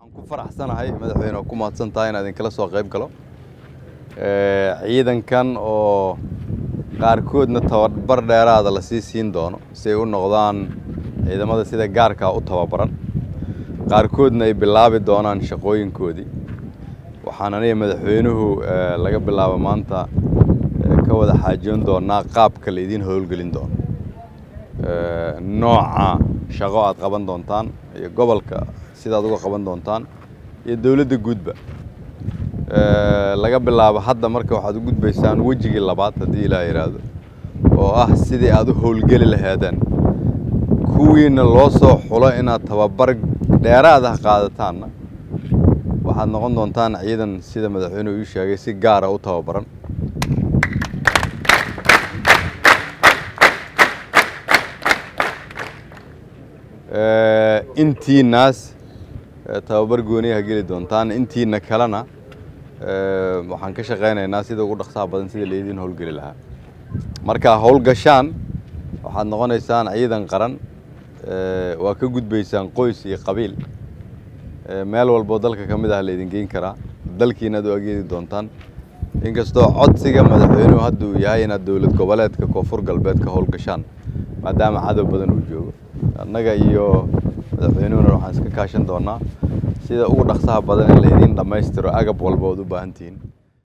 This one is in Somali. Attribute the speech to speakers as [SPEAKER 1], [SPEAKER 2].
[SPEAKER 1] ku faraxsanahay madaxweyne oo ku mahadsan tahay inaan idinkala soo qayb galo ciidankan oo qaarkoodna tababar dheeraada lasii siin doono si ay u noqdaan ciidamada sida gaarkaa u tababaran qaarkoodna ay bilaabi doonaan shaqooyinkoodii waxaan aniga madaxweynuhu laga bilaabo maanta ka wada xaajoon doonaa qaabka la idiin howlgelin doono nooca shaqo aad qaban doontaan iyo gobolka sidaad uga qaban doontaan iyo dowladda guudba laga bilaabo hadda marka waxaad u gudbaysaan wejigii labaad haddii ilaah yidhaahdo oo ah sidii aad u howlgeli lahaadeen kuwiina loo soo xulo inaad tababar dheeraad ah qaadataanna waxaad noqon doontaan ciidan sida madaxweynuhu ii sheegay si gaara u tababaran intiinaas tababar gooniyaha geli doontaan intiina kalena waxaan ka shaqaynaynaa sida ugu dhaqsaha badan sida laydiin howlgeli lahaa markaa howlgashaan waxaad noqonaysaan ciidan qaran waa ka gudbaysaan qoys iyo qabiil meel walboo dalka ka mid ah laydin geyn karaa dalkiina ad u ageedi doontaan inkastoo codsiga madaxweynuhu hadda uu yahay inaad dowlad goboleedka koonfur galbeed ka howlgashaan maadaama cadow badan uu joogo annaga iyo madaxweynuhuna waxaan iska kaashan doonaa sida ugu dhaqsaha badan in laydiin dhammaystiro agab walba ood u baahan tihiin